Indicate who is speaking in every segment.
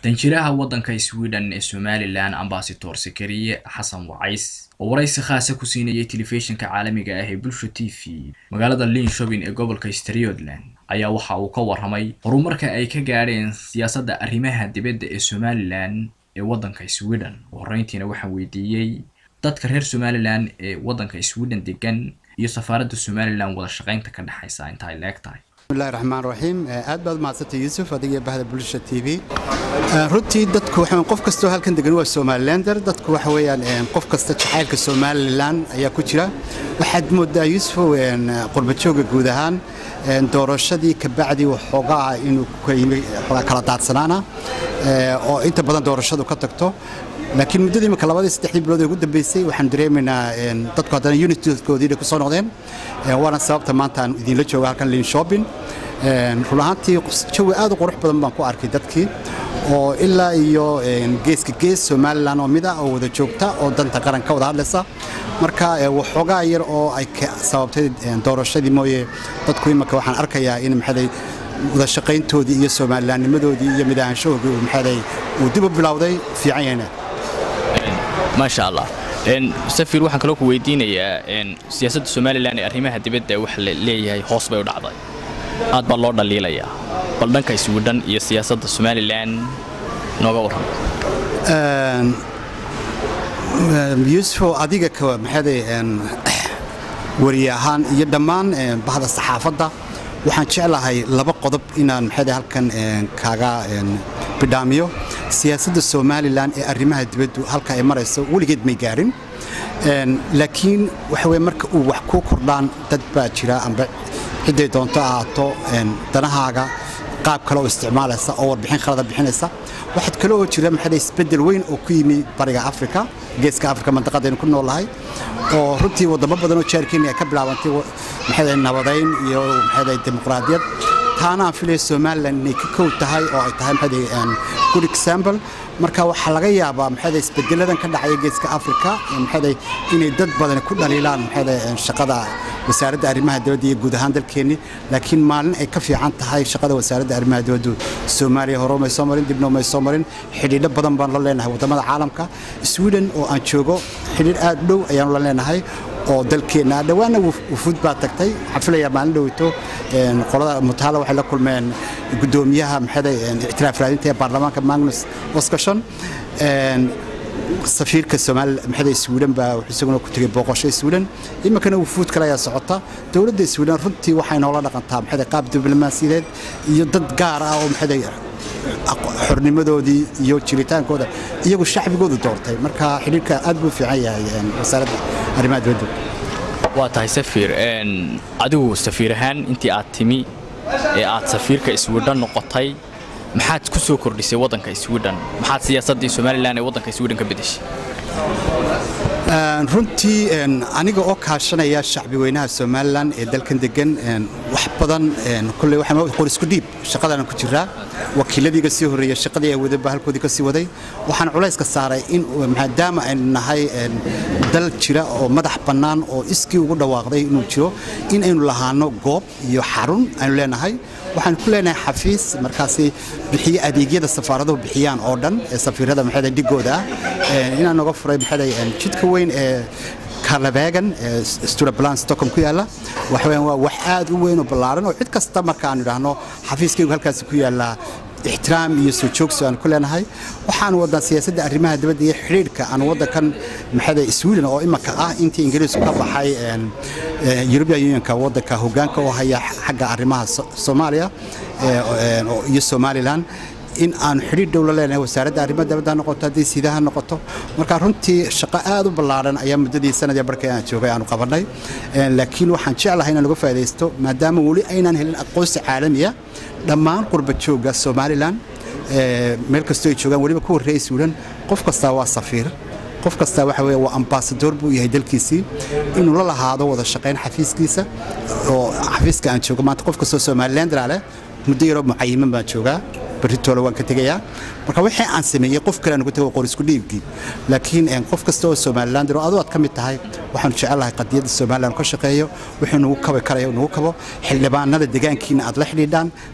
Speaker 1: danjiraha waddanka sweden ee somalilan ambasador sakariye xasan wacays oo waraysi khaasa ku siinayay telefishinka caalamiga ah ee bulsha t v magaalada linshobin ee gobolka striothland ayaa waxa uu ka warramay horumarka ay ka gaadheen siyaasadda arrimaha dibadda ee somalilan ee waddanka sweden horreyntiina waxaan weydiiyey dadka reer somalilan ee waddanka sweden degan iyo safaaradda somalilan wada shaqaynta ka dhexaysa inta ay leeg tahay
Speaker 2: bismillahi raxmaan raxiim aad baad mahadsantay yuusuf adiga bahda bulsha t v runtii dadku waxa qof kastoo halkan degan waa somalilander dadku waxa weeyaan qof kasta jacaylka somalilan ayaa ku jira waxaad moodaa yuusuf qurbajooga guud ahaan doorashadii kabacdii waxoogaa inuu kala daadsanaana oo inta badan doorashadu ka tagto laakiin muddadii imika labadii saddexdii bilood ee ugu dambeysay waxaan dareemaynaa dadku haddana unitkoodii inay ku soo noqdeen waana sababta maanta aan idinla jooga halkan lin shopping run ahaantii jawi aad u qurux badan baan ku arkay dadkii oo ilaa iyo geeska gees somalilan oo mid ah oo wada joogta oo danta qaran ka wada hadlaysa marka waxoogaa yar oo ay sababtay doorashadii mooye dadku imika waxaan arkayaa in maxaday wada shaqayntoodii iyo somalilannimadoodii iyo midaanshahoodii maxaday uu dib u bilowday fiican yahayna
Speaker 1: maasha allah safir waxaan kaloo ku weydiinayaa siyaasadda somalilan ee arrimaha dibadda waxa la leeyahay hoos bay u dhacday aad baa loo dhaliilayaa bal dhanka iswidhan iyo siyaasadda somalilan nooga warram
Speaker 2: yuusufo adiga maxaday wariye ahaan iyo dhammaan bahda saxaafadda waxaan jeclahay laba qodob inaan maxaday halkan kaaga bidhaamiyo siyaasadda somalilan ee arrimaha dibaddu halka ay marayso weligeed may gaadhin laakiin waxa weye marka uu wax ku kordhaan dad baa jira amba cidday doonto ahaato danahaaga qaab kale oo isticmaalaysa oo warbixin khalada bixinaysa waxaad kale oo jira maxaday isbeddel weyn oo ku yimi bariga afrika geeska afrika mandaqadaynu ku noolahay oo runtii waddamo badan oo jaarkeeni ay ka bilaabantay maxaday nabadayn iyo maxaday dimuqraadiyad taana aan filaya somalilan inay ka kow tahay oo ay tahay maxaday good example marka waxaa laga yaabaa maxaday isbedeladan ka dhacaya geeska afrika maxaday inay dad badan ku dhaliilaan maxaday shaqada wasaaradda arrimaha dibadda iyo guud ahaan dalkeenni laakiin maalin ay ka fiican tahay shaqada wasaaradda arrimaha dibaddu soomaaliya hore may soo marin dibna may soo marin xidhiidho badan baan la leenahay waddamada caalamka sweden oo aan joogo xidhiidh aad u dhow ayaanu la leenahay oo dalkeenna dhowaana wufuud baa tagtay waxaan filayaa maalin dhoweyto qolada mutaala waxay la kulmeen guddoomiyaha maxaday ictiraaf raadinta ee baarlamaanka magnus oskashon safiirka soomaali maxaday sweden baa isaguna ku tegay booqosho sweden iminkana wufuud kale ayaa socota dowladda sweden runtii waxay noola dhaqantaa maxaday qaab diblomaasiyadeed iyo dad gaar ah oo maxaday xornimadoodii iyo jiritaankooda iyagu shacbigoodu doortay marka xidhiirka aad buu fiican yahay wasaaradda arrimaha dibadda
Speaker 1: waa tahay safiir adigu safiir ahaan intii aad timi ee aad safiirka swidhan noqotay maxaad ku soo kordhisay waddanka swidhan maxaad siyaasaddii somalilan ee waddanka swidhan ka bedeshay
Speaker 2: runtii aniga oo kaashanaya shacbi weynaha somalilan ee dalkan degan wax badan kulley qor isku dhiib shaqadana ku jiraa wakiiladiiga sii horreeya shaqadii ay wadaba halkoodii ka sii waday waxaan culayska saaray in maadaama aynu nahay dal jira oo madax bannaan oo iskii ugu dhawaaqday inuu jiro in aynu lahaano goob iyo xarun aynu leenahay waxaan ku leenahay xafiis markaasi bixiye adeegyada safaaraduhu bixiyaan oo dhan ee safiirada maxaday dhigooda ah inaan noga furay maxaday jidka weyn ee karlabegan ee sturabalan stockholm ku yaalla waxaweyaan waa wax aad u weyn oo ballaaran oo cid kasta markaan idhaahno xafiiskaygu halkaasi ku yaallaa ixtiraam iyo soo joogso aan ku leenahay waxaan wadnaa siyaasadda arrimaha dibadda iyo xidhiidhka aan waddankan maxada sweden oo imaka ah intii ingiriisku ka baxay european unionka waddanka hoggaanka oo haya xagga arrimaha soomaaliya iyo somalilan in aanu xidhiidh dhow la leenahay wasaaradda arrimaha dibadda ha noqoto haddii siidaha noqoto marka runtii shaqo aad u ballaaran ayaa muddadii sanadii barkay aan joogay aanu qabannay laakiin waxaan jeclahay inaan uga faa'idaysto maadaama weli aynaan helin aqoonsi caalamiya dhammaan qurba joogga somalilan meel kastoo ay joogaan weliba ku horreeyay sweden qof kastaa waa safiir qof kastaa waxa weeye waa ambaasadoor buu yahay dalkiisii inuu la lahaado wada shaqayn xafiiskiisa oo xafiiska aan joogo maanta qof kastoo somalilandra leh muddo yaroo mucayiman baan joogaa beritoole waan ka tegayaa marka wixii aan sameeyey qof kale aan uga tego qor isku dhiibkii laakiin qof kasta oo somaliland oo adoo aad ka mid tahay waxaanu jecelahay qadiyadda somaliland ka shaqeeyo wixii nagu kabi karaya nagu kabo xildhibaanada deegaankiina aad la xidhiidhaan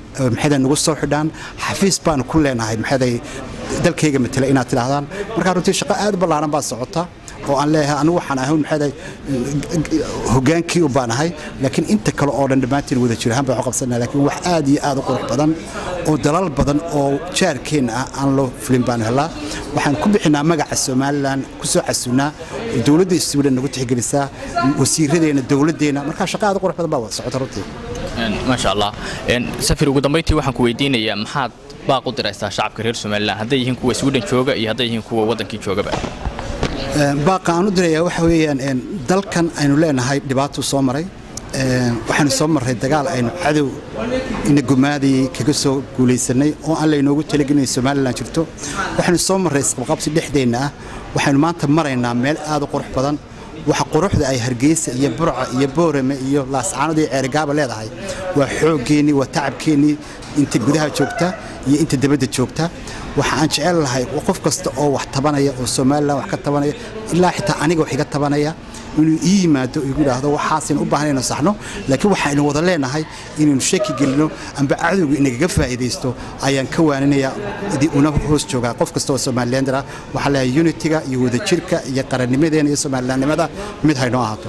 Speaker 2: maxayda nagu soo xidhaan xafiis baanu ku leenahay maxayday dalkayga matela inaad tidhaahdaan markaa runtii shaqo aad u ballaaran baa socota oo aan leeyahay anigu waxaan ahay maxayday hogaankii u baanahay laakiin inta kale oo dhan dhammaantiin wada jir ahaan baan u qabsanaa laakiin wax aad iyo aad u qurux badan oo dalal badan oo jaarkeenna ah aan loo fulin baanu helaa waxaan ku bixinaa magaca somalilan ku soo casunnaa dowladda sweden nagu tixgelisaa wasiiradeenna dowladdeena markaa shaqo aad u qurux badan baa wada socota runtii
Speaker 3: maasha allah safir ugu dambayntii waxaan ku weydiinayaa maxaad baaq u diraysaa shacabka reer somalilan hadday yihiin kuwa sweden jooga iyo hadday yihiin kuwa waddankii joogaba
Speaker 2: baaqa aan u dirayaa waxa weeyaan dalkan aynu leenahay dhibaatuu soo maray waxaanu soo marray dagaal aynu cadow ina gumaadayay kaga soo guulaysanay oo aan laynoogu talagelin somalilan jirto waxaanu soo marray isqabqabsi dhexdeenna ah waxaynu maanta maraynaa meel aad u qurux badan waxa quruxda ay hargeysa iyo burca iyo boorame iyo laascaanada iyo ceerigaaba leedahay waa xooggeenii waa tacabkeennii inta gudaha joogta iyo inta dabadda joogta waxa aan jecel lahay qof kasta oo wax tabanaya oo somalilan wax ka tabanaya ilaa xitaa aniga wax iga tabanaya inuu ii yimaado igu yidhaahdo waxaasaynu u baahnayno saxno laakiin waxaynu wada leenahay inaynu shaki gelino amba cadowga inagaga faa'iidaysto ayaan ka waaninaya una hoos joogaa qof kasta oo somalilander ah waxaa leeyahay unitiga iyo wadajirka iyo qarannimadeena iyo somalilandnimada mid haynoo ahaato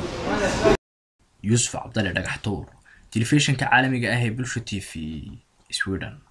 Speaker 1: yuusuf cabdalle dhagax tuur telefishinka caalamiga ah ee bulsha t v sweden